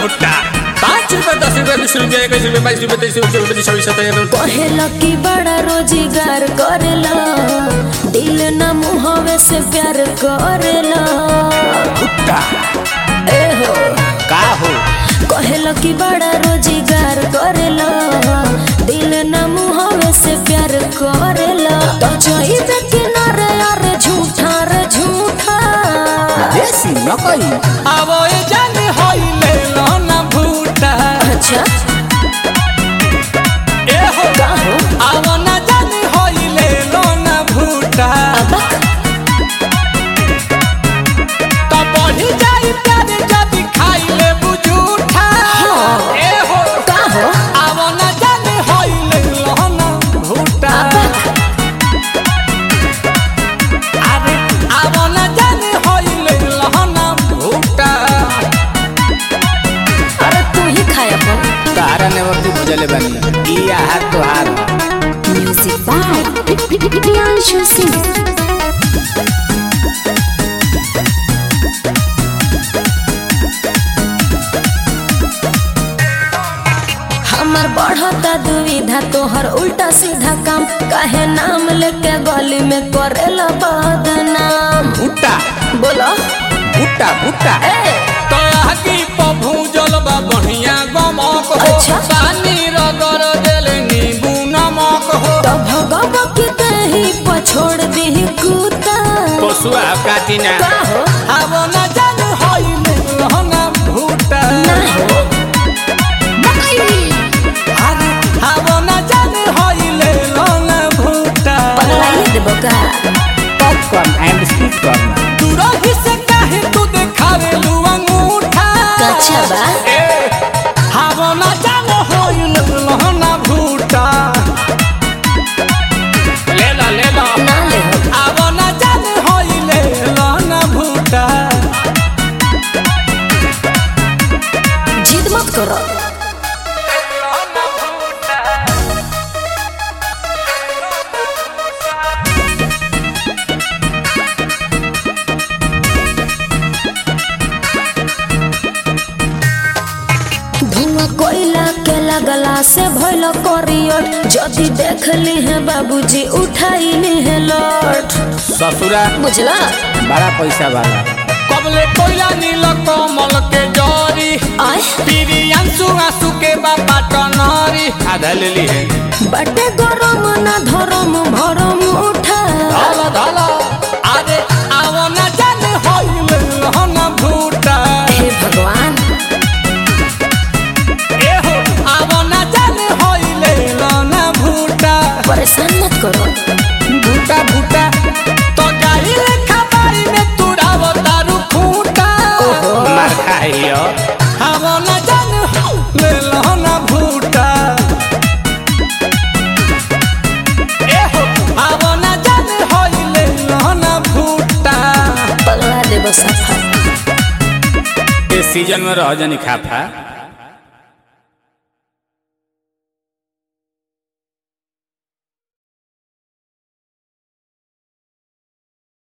भुट्टा पाँच रुपए दस रुपए बीस रुपए इक्कीस रुपए बाईस रुपए तेईस रुपए चौबीस छब्बीस सत्ताईस कहेला कि बड़ा रोजगार करेला दिल न मुहवे से प्यार करेला भुट्टा ए हो का हो कहेला कि बड़ा रोजगार करेला दिल न मुहवे से प्यार करेला तो चाहिए किनारे यार झूठा रे झूठा देसी नकली अब ये जान होई ले लो ना भुट्टा अच्छा ए हो का हो अब ना जान होई ले लो ना भुट्टा अब तो बढ़ी जाई प्यार जब खाई ले बुझूठा ए हो का हो अब ना जान होई ले लो ना भुट्टा अरे अब ना जान होई ले लो ना भुट्टा अरे तू ही खाया अपन तारा नेवर तू बुझले बानी ई आहार तोहार म्यूजिक बाय प्रियांशु सिंह हमर बढ़ता दुविधा तोहर उल्टा सीधा काम काहे नाम लेके गली में करेला बदनाम भुट्टा बोलो भुट्टा भुट्टा ए तो आगी पभू जलबा बढ़िया गमक हो अच्छा। पानी रगर देले नींबू नमक हो तो भगव की दही पछोड़ दी कुत्ता पशुआ काटिना का हो अब न जान होइले रहना भुट्टा ना हो अरे अब न जान होइले रहना भुट्टा पगलाइए देबो का पॉपकॉर्न एंड स्वीट कॉर्न दूरही से काहे तू देखावे लू अंगूठा कच्चा बा ए अब न जान होइले रहना भुट्टा ले ला ले ला ना ले हो अब न जान होइले रहना भुट्टा जिद मत करो धुआं कोयला के लगला से भइल करियट जदि देख ली है बाबूजी उठाई ली है लौट ससुरा बुझला बड़ा पैसा वाला कबले कोयला नील कमल के जरी आय पीरी अंसु आंसू के बाबा टनरी आधा ले ली है बटे गरम ना धरम भरम उठा धला धला आरे आवो न जाने होइले हन भूटा हे भगवान ए हो आवो न जाने होइले हन भूटा परेशान मत करो भूटा भूटा तो गाई रे खबाई में तुराव दारू खूटा ओहो। मार खाइयो आवो न जाने होइले हन भूटा ए हो आवो न जाने होइले हन भूटा पगला देबो सफा इस सीजन में रह जानी खाफा